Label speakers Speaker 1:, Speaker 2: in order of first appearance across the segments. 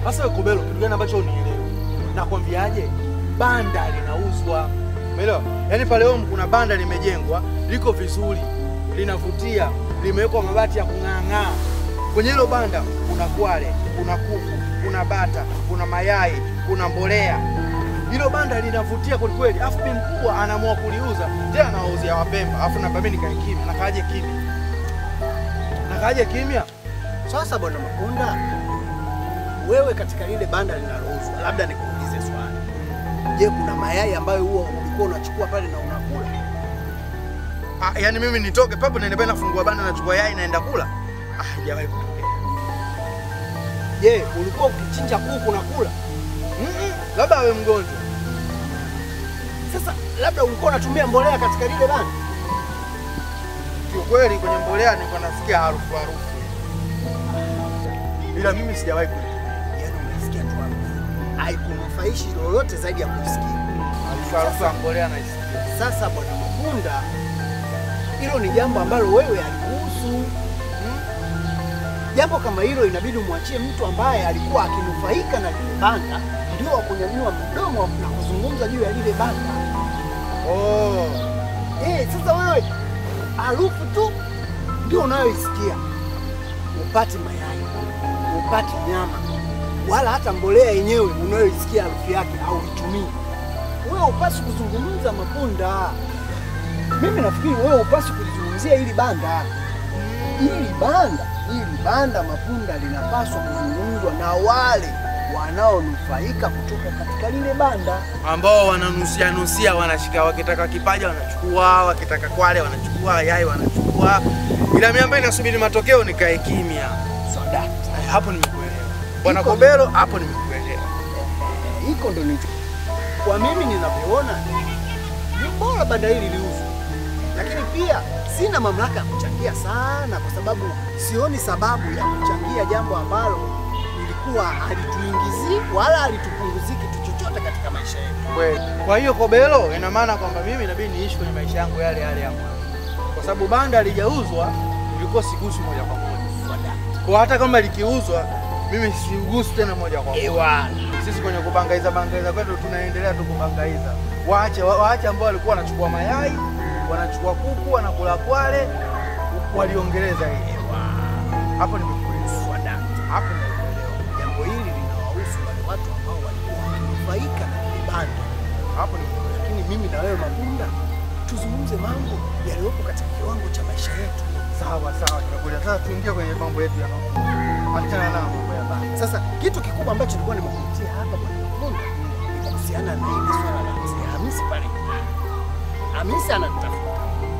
Speaker 1: Sasa wewe Kobelo, kitu gani ambacho unielewi? Nakwambiaje? Banda linauzwa. Umeelewa? Yaani pale home kuna banda limejengwa, liko vizuri, linavutia, limewekwa mabati ya kung'aang'aa. Kwenye hilo banda kuna kwale, kuna kuku, kuna bata, kuna mayai, kuna mbolea. Hilo banda linavutia kweli kweli. Afu bi mkubwa anaamua kuliuza, tena anawauzia Wapemba. Afu na mimi nikae kimya, nakaaje kimya? Nakaaje kimya?
Speaker 2: Sasa bwana Mapunda, wewe katika lile banda linalouzwa, labda nikuulize swali. Je, kuna mayai ambayo huwa ulikuwa unachukua pale na unakula?
Speaker 1: Ah, yaani mimi nitoke papo naenda pale nafungua banda nachukua yai naenda kula? Ah, haijawahi kutokea.
Speaker 2: Je, ulikuwa ukichinja kuku na kula?
Speaker 1: Mm-mm, labda awe mgonjwa.
Speaker 2: Sasa labda ulikuwa unatumia mbolea katika lile banda?
Speaker 1: Kiukweli kwenye mbolea nilikuwa nasikia harufu harufu, ila mimi sijawahi kuitumia
Speaker 2: Yaani umesikia tu harufu. Haikunufaishi lolote zaidi ya kusikia.
Speaker 1: harufu harufu ya mbolea naisikia.
Speaker 2: Sasa bwana Mapunda, hilo ni jambo ambalo wewe alikuhusu. Hmm? Jambo kama hilo inabidi umwachie mtu ambaye alikuwa akinufaika na lile banda, ndio wa kunyanyua mdomo na kuzungumza juu ya lile banda.
Speaker 1: Oh,
Speaker 2: Eh, sasa wewe harufu tu ndio unayoisikia, upati mayai, upati nyama, wala hata mbolea yenyewe unayoisikia harufu yake hauitumii. Wewe upasi kuzungumza Mapunda. Mimi nafikiri wewe upasi kulizungumzia hili banda, hili banda, hili banda Mapunda linapaswa kuzungumzwa na wale wanaonufaika kutoka katika lile banda.
Speaker 1: ambao wananusia nusia, wanashika, wakitaka kipaja wanachukua, wakitaka kwale wanachukua, yai wanachukua, ila mimi ambaye nasubiri matokeo nikae kimya.
Speaker 2: Soda.
Speaker 1: Eh, Hapo nimekuelewa bwana
Speaker 2: Iko-
Speaker 1: Kobelo, hapo nimekuelewa.
Speaker 2: hiko ndo nicho kwa mimi ninavyoona ni bora banda hili liuzwe, lakini pia sina mamlaka ya kuchangia sana, kwa sababu sioni sababu ya kuchangia jambo ambalo lilikuwa halituingizii wala halitupunguzii kitu chochote katika maisha yetu.
Speaker 1: Kweli. Kwa hiyo Kobelo, ina maana kwamba mimi inabidi niishi kwenye maisha yangu yale yale ya mwanzo, kwa sababu banda halijauzwa, ilikuwa sigusi moja kwa moja. Kwa hata kama likiuzwa, mimi sigusi tena moja kwa moja.
Speaker 2: Ewa,
Speaker 1: Sisi kwenye kubangaiza bangaiza kwetu tunaendelea tu kubangaiza. Waache wa- waache ambao walikuwa wanachukua mayai, wanachukua kuku, wanakula kwale, waliongeleza hili. Hapo nimekuelewa. Hapo nimekuelewa.
Speaker 2: jambo hili linawahusu wale watu ambao walikuwa wakinufaika na lile banda,
Speaker 1: Hapo nimekuelewa.
Speaker 2: lakini mimi na wewe Mapunda tuzungumze mambo yaliyopo katika kiwango cha maisha yetu.
Speaker 1: Sawa sawa, tumekuja sasa. Tuingie kwenye mambo yetu ya achana na mambo ya banda.
Speaker 2: Sasa kitu kikubwa ambacho nilikuwa nimekuletea hapa bwana Mapunda ni kuhusiana na hili swala la mzee Hamisi pale. Hamisi anatafuta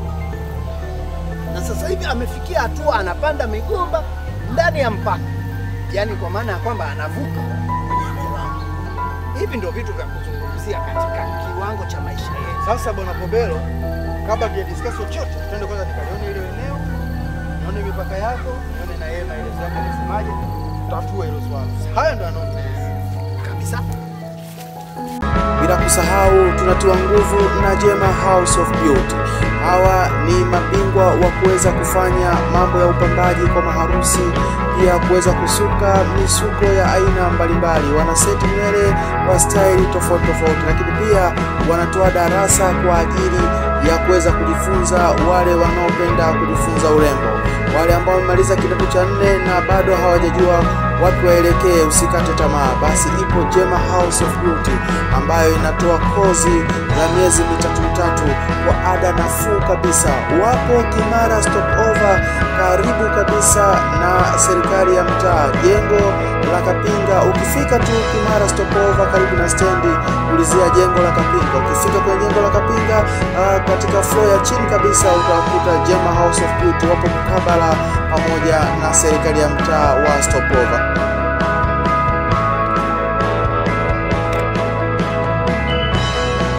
Speaker 2: na sasa hivi amefikia hatua anapanda migomba ndani ya mpaka, yaani kwa maana ya kwamba anavuka kwenye eneo langu. Hivi ndio vitu vya kuzungumzia katika kiwango cha maisha yetu.
Speaker 1: Sasa bwana Kobelo, kabla tuja discuss chochote, twende kwanza nikalione ile eneo, nione mipaka yako, nione na yeye maelezo yake anasemaje, tutatue hilo swala. Haya ndo anaongeleza.
Speaker 2: kabisa.
Speaker 3: Bila kusahau tunatiwa nguvu na Jema House of Beauty. Hawa ni mabingwa wa kuweza kufanya mambo ya upambaji kwa maharusi, pia kuweza kusuka misuko ya aina mbalimbali. Wanaseti nywele kwa staili tofauti tofauti, lakini pia wanatoa darasa kwa ajili ya kuweza kujifunza wale wanaopenda kujifunza urembo, wale ambao wamemaliza kidato cha nne na bado hawajajua wapi waelekee, usikate tamaa. Basi ipo Jema House of Beauty ambayo inatoa kozi za miezi mitatu mitatu kwa ada nafuu kabisa. Wapo Kimara Stopover, karibu kabisa na serikali ya mtaa, jengo la Kapinga. Ukifika tu Kimara Stopover, karibu na stendi, ulizia jengo la Kapinga. Ukifika kwenye jengo la Kapinga, ah, katika floor ya chini kabisa utakuta Jema House of Beauty, wapo mkabala pamoja na serikali ya mtaa wa Stopover.